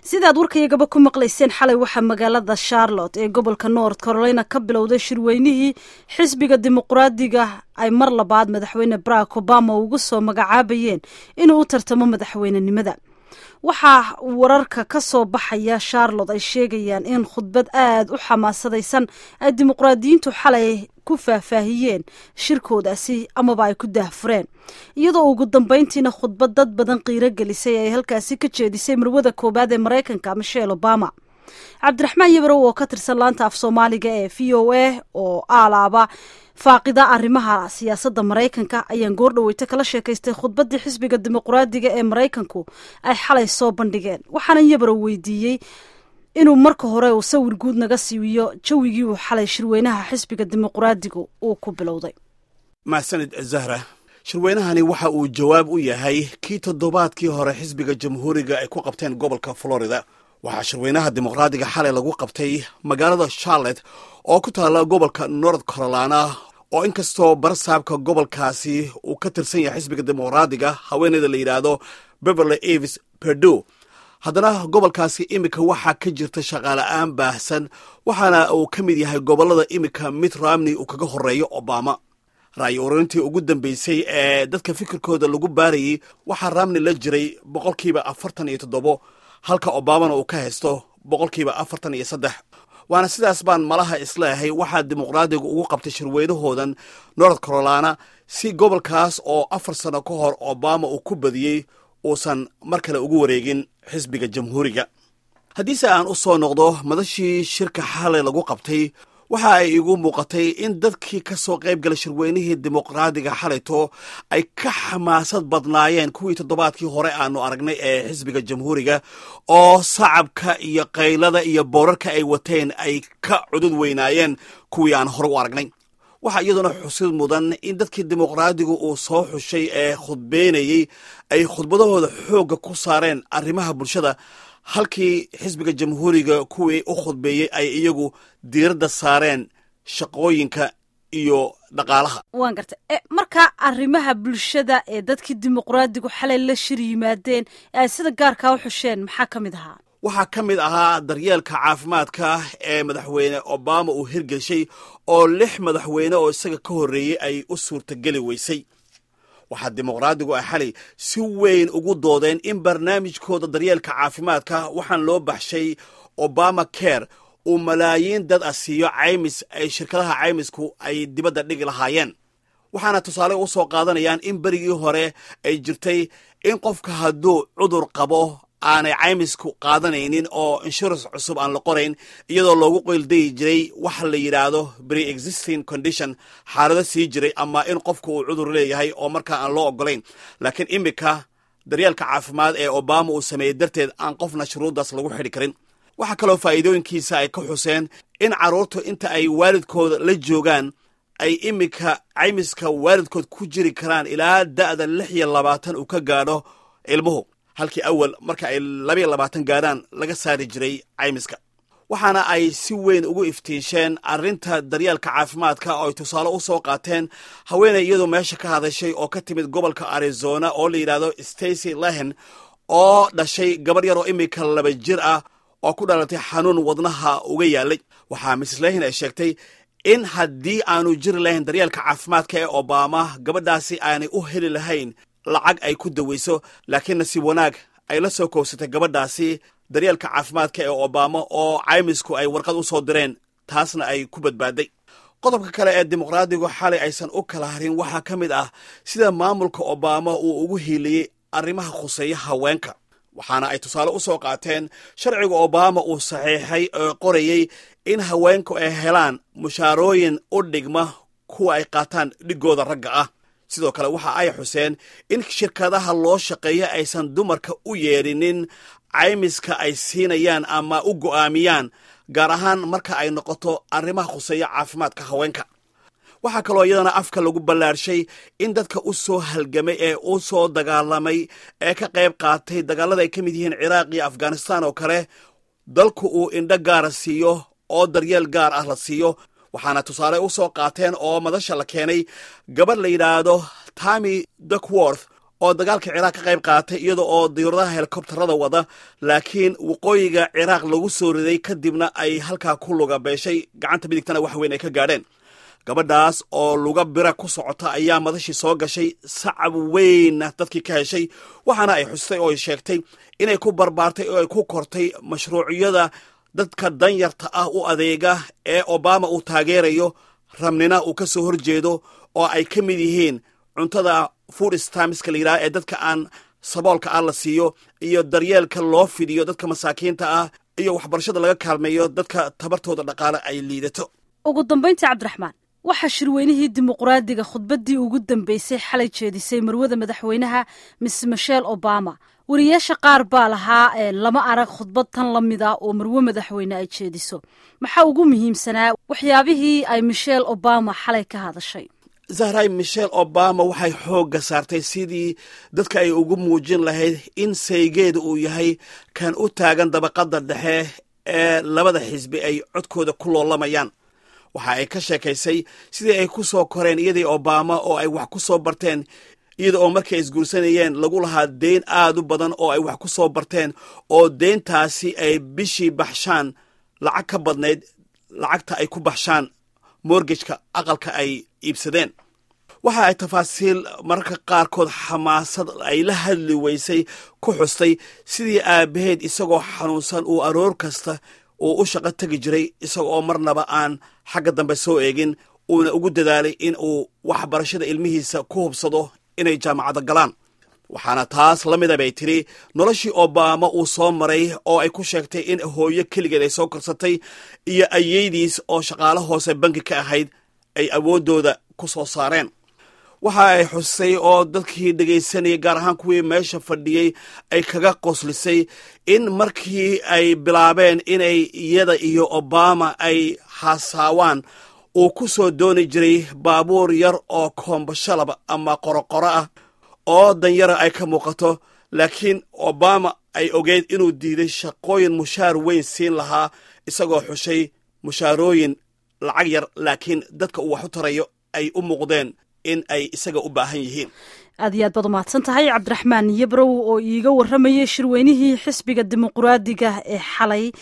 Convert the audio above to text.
sidaad warkayagaba ku maqlayseen xalay waxaa magaalada charlotte ee gobolka north carolina ka bilowday shirweynihii xisbiga dimuqraadiga ay mar labaad madaxweyne barack obama ugu soo magacaabayeen inuu u tartamo madaxweynenimada waxaa wararka ka soo baxaya charlotte ay sheegayaan in khudbad aad u xamaasadaysan ay dimuqraadiyiintu xalay ku faahfaahiyeen shirkoodaasi amaba ay ku daahfureen iyadoo ugu dambeyntiina khudbad dad badan qiiro gelisay ay halkaasi ka jeedisay marwada koowaad ee maraykanka michelle obama cabdiraxmaan yabarow oo ka tirsan laanta af soomaaliga ee v o a oo aalaaba faaqida arrimaha siyaasadda maraykanka ayaan goordhaweyto kala sheekaystay khudbaddii xisbiga dimuqraadiga ee maraykanku ay xalay soo bandhigeen waxaana yabarow weydiiyey inuu marka hore uu sawir guud naga siiyo jawigii uu xalay shirweynaha xisbiga dimuqraadigu uu ku bilowday mahsanid zahra shirweynahani waxa uu jawaab u yahay kii toddobaadkii hore xisbiga jamhuuriga ay ku qabteen gobolka florida waxaa shirweynaha dimuqraadiga xalay lagu qabtay magaalada charlotte oo ku taalla gobolka north carolina oo inkastoo barsaabka gobolkaasi uu ka tirsan yahay xisbiga dimuqraadiga haweeneyda la yidhaahdo beverly avis perdo haddana gobolkaasi iminka waxaa ka jirta shaqaala-aan baahsan waxaana uu ka mid yahay gobollada iminka mitt romney uu kaga horeeyo obama ra'yi ururintii ugu dambeysay ee dadka fikirkooda lagu baarayey waxaa romney la jiray boqolkiiba afartan iyo toddobo halka obamana uu ka haysto boqolkiiba afartan iyo saddex waana sidaas baan malaha isleeyahay waxaa dimuqraadigu ugu qabtay shirweynahoodan north carolina si gobolkaas oo afar sano ka hor obama uu ku badiyey uusan mar kale ugu wareegin xisbiga jamhuuriga haddiise aan u soo noqdo madashii shirka xalay lagu qabtay waxa ay igu muuqatay in dadkii ka soo qayb galay shirweynihii dimuqraadiga xalayto ay ka xamaasad badnaayeen kuwii toddobaadkii hore aanu aragnay ee xisbiga jamhuuriga oo sacabka iyo qaylada iyo boorarka ay wateen ay ka cudud weynaayeen kuwii aan hore u aragnay waxaa iyaduna xusid mudan in dadkii dimuqraadigu uu soo xushay ee khudbeynayey ay khudbadahooda xoogga ku saareen arrimaha bulshada halkii xisbiga jamhuuriga kuwii u khudbeeyey ay iyagu diiradda saareen shaqooyinka iyo dhaqaalaha waan gartay markaa arrimaha bulshada ee dadkii dimuqraadigu xalay la shir yimaadeen ee ay sida gaarkaa u xusheen maxaa ka mid ahaa waxaa ka mid ahaa daryeelka caafimaadka ee madaxweyne obama uu hirgeshay oo lix madaxweyne oo isaga ka horreeyey ay u suurtageli weysay waxaa dimuqraadigu ay xalay si weyn ugu doodeen in barnaamijkooda daryeelka caafimaadka waxaan loo baxshay obama care uu malaayiin dad ah siiyo caymis ay shirkadaha caymisku ay dibadda dhigi lahaayeen waxaana tusaale u soo qaadanayaan in berigii hore ay jirtay in qofka hadduu cudur qabo aanay caymisku qaadanaynin oo insurance cusub aan la qorayn iyadoo loogu qeyldayi jiray waxa la yidhaahdo pre existing condition xaalado sii jiray ama in qofku uu cudur leeyahay oo markaa aan loo ogolayn laakiin iminka daryeelka caafimaad ee obama uu sameeyey darteed aan qofna shuruuddaas lagu xidhi karin waxaa kaloo faa'iidooyinkiisa ay ka xuseen in carruurtu inta ay waalidkooda la joogaan ay iminka caymiska waalidkood ku jiri karaan ilaa da'da lix iyo labaatan uu ka gaadho ilmuhu halkii awal marka ay labayo labaatan gaadhaan laga saari jiray caymiska waxaana ay si weyn ugu iftiinsheen arrinta daryeelka caafimaadka oo ay tusaale u soo qaateen haweeney iyadoo meesha ka hadashay oo ka timid gobolka arizona oo la yidhaahdo stacy lehen oo dhashay gabar yar oo iminka laba jir ah oo ku dhalatay xanuun wadnaha uga yaalay waxaa mrs lehen ay sheegtay in haddii aanu jiri lahayn daryeelka caafimaadka ee obama gabadhaasi aanay u heli lahayn lacag ay ku daweyso laakiin nasiib wanaag ay la soo koobsatay gabadhaasi daryeelka caafimaadka ee obama oo caymisku ay warqad u soo direen taasna ay ku badbaaday qodobka kale ee dimuqraadigu xalay aysan u kala harin waxaa ka mid ah sida maamulka obama uu ugu hiiliyey arrimaha khuseeya haweenka waxaana ay tusaale u soo qaateen sharciga obama uu saxiixay oo qorayey in haweenku ay helaan mushaarooyin u dhigma kuwa ay qaataan dhigooda ragga ah sidoo kale waxa ay xuseen in shirkadaha loo shaqeeya aysan dumarka u yeedhinin caymiska ay siinayaan ama u go'aamiyaan gaar ahaan marka ay noqoto arrimaha khuseeya caafimaadka haweenka waxaa kaloo iyadana afka lagu ballaarshay in dadka u soo halgamay ee u soo dagaalamay ee ka qayb qaatay dagaalada ay ka mid yihiin ciraaq iyo afghanistan oo kale dalku uu indho gaara siiyo oo daryeel gaar ah la siiyo waxaana tusaale u soo qaateen oo madasha la keenay gabadh la yidhaahdo tami duckworth oo dagaalka ciraaq ka qayb qaatay iyada oo diyuuradaha helikobtarada wada laakiin waqooyiga ciraaq lagu soo riday kadibna ay halkaa ku luga beeshay gacanta midigtana wax weyn ay ka gaadheen gabadhaas oo luga bira ku socota ayaa madashii soo gashay sacab weynna dadkii ka heshay waxaana ay xustay oo ay sheegtay inay ku barbaartay oo ay ku kortay mashruuciyada dadka danyarta ah u adeega ee obama uu taageerayo rabnina uu ka soo horjeedo oo ay ka mid yihiin cuntada food stamska la yidhaha ee dadka aan saboolka ah la siiyo iyo daryeelka loo fidiyo dadka masaakiinta ah iyo waxbarashada laga kaalmeeyo dadka tabartooda dhaqaale ay liidato ugu dambayntii cabdiraxmaan waxaa shirweynihii dimuqraadiga khudbaddii ugu dambeysay xalay jeedisay marwada madaxweynaha miss michel obama wariyaasha qaar baa lahaa ee lama arag khudbad tan la mid ah oo marwe madaxweyne ay jeediso maxaa ugu muhiimsanaa waxyaabihii ay michel obama xalay ka hadashay zahray michel obama waxay xoogga saartay sidii dadka ay ugu muujin lahayd in saygeeda uu yahay kan u taagan dabaqadda dhexe ee labada xisbi ay codkooda ku loolamayaan waxa ay ka sheekaysay sidii ay ku soo koreen iyadii obama oo ay wax ku soo barteen iyada oo markay isguursanayeen lagu lahaa deyn aad u badan oo ay wax ku soo barteen oo deyntaasi ay bishii baxshaan lacag ka badnayd lacagta ay ku baxshaan morgejka aqalka ay iibsadeen waxa ay tafaasiil mararka qaarkood xamaasad ay la hadli weysay ku xustay sidii aabbaheed isagoo xanuunsan uu aroor kasta uu u shaqo tegi jiray isaga oo marnaba aan xagga dambe soo eegin uuna ugu dadaalay in uu waxbarashada ilmihiisa ku hubsado inay jaamacadda galaan waxaana taas la mida bay tidhi noloshii obama uu soo maray oo ay ku sheegtay in hooyo keligeed ay soo korsatay iyo ayeydiis oo shaqaalo hoose banki ka ahayd ay awooddooda ku soo saareen waxa ay xusay oo dadkii dhegaysanayay gaar ahaan kuwii meesha fadhiyey ay kaga qoslisay in markii ay bilaabeen inay iyada iyo obama ay haasaawaan uu ku soo dooni jiray baabuur yar oo koombashalaba ama qoroqoro ah oo danyara ay ka muuqato laakiin obama ay ogeyd inuu diiday shaqooyin mushaar weyn siin lahaa isagoo xushay mushaarooyin lacag yar laakiin dadka uu wax u tarayo ay u muuqdeen in ay isaga u baahan yihiin aad iyo aad baad umahadsan tahay cabdiraxmaan yabrow oo iiga warramayay shirweynihii xisbiga dimuqraadiga ee xalay